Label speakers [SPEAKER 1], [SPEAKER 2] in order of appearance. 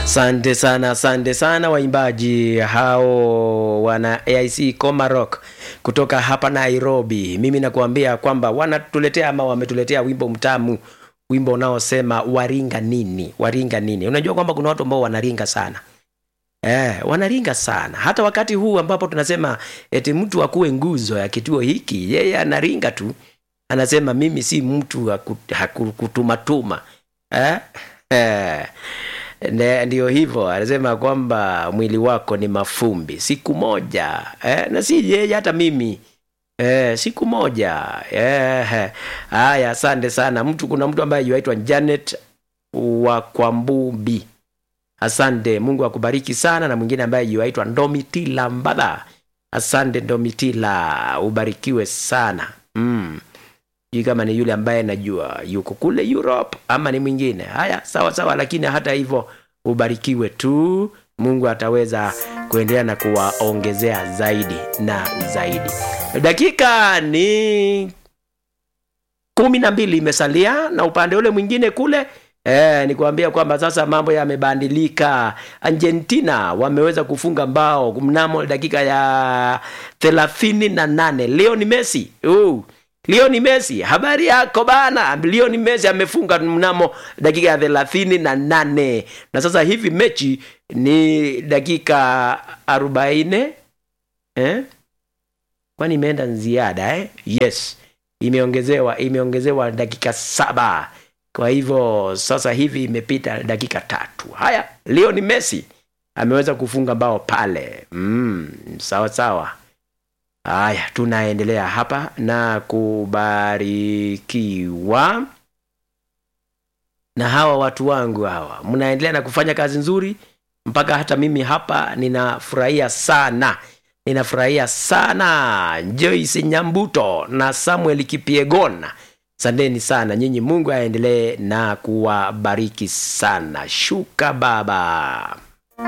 [SPEAKER 1] Asante sana, asante sana waimbaji hao wana AIC Comarock kutoka hapa Nairobi. Mimi nakuambia kwamba wanatuletea ama wametuletea wimbo mtamu, wimbo unaosema waringa nini, waringa nini. Unajua kwamba kuna watu ambao wanaringa sana Eh, wanaringa sana hata wakati huu ambapo tunasema eti mtu akuwe nguzo ya kituo hiki, yeye anaringa tu, anasema mimi si mtu wa kut- haku- kutumatuma eh? Eh. Ne- Ndio hivyo anasema kwamba mwili wako ni mafumbi siku moja eh, na si yeye hata mimi eh, siku moja eh, haya asante sana mtu kuna mtu ambaye yuaitwa Janet wa Kwambumbi asante mungu akubariki sana na mwingine ambaye yuaitwa Ndomitila Mbadha asante Ndomitila ubarikiwe sana mm sijui kama ni yule ambaye najua yuko kule Europe ama ni mwingine. Haya, sawa sawa, lakini hata hivyo ubarikiwe tu. Mungu ataweza kuendelea na kuwaongezea zaidi na zaidi. Dakika ni kumi na mbili imesalia na upande ule mwingine kule Eh, ni kuambia kwamba sasa mambo yamebadilika. Argentina wameweza kufunga mbao mnamo dakika ya thelathini na nane. Leo ni Messi uh, Lionel Messi, habari yako bana? Lionel Messi amefunga mnamo dakika ya thelathini na nane na sasa hivi mechi ni dakika arobaini eh? kwani imeenda ziada eh? Yes, imeongezewa imeongezewa dakika saba. Kwa hivyo sasa hivi imepita dakika tatu. Haya, Lionel Messi ameweza kufunga bao pale. Mm, sawa sawa. Haya, tunaendelea hapa na kubarikiwa na hawa watu wangu hawa, mnaendelea na kufanya kazi nzuri mpaka hata mimi hapa ninafurahia sana, ninafurahia sana. Joyce Nyambuto na Samuel Kipiegona, sandeni sana nyinyi. Mungu aendelee na kuwabariki sana. Shuka baba.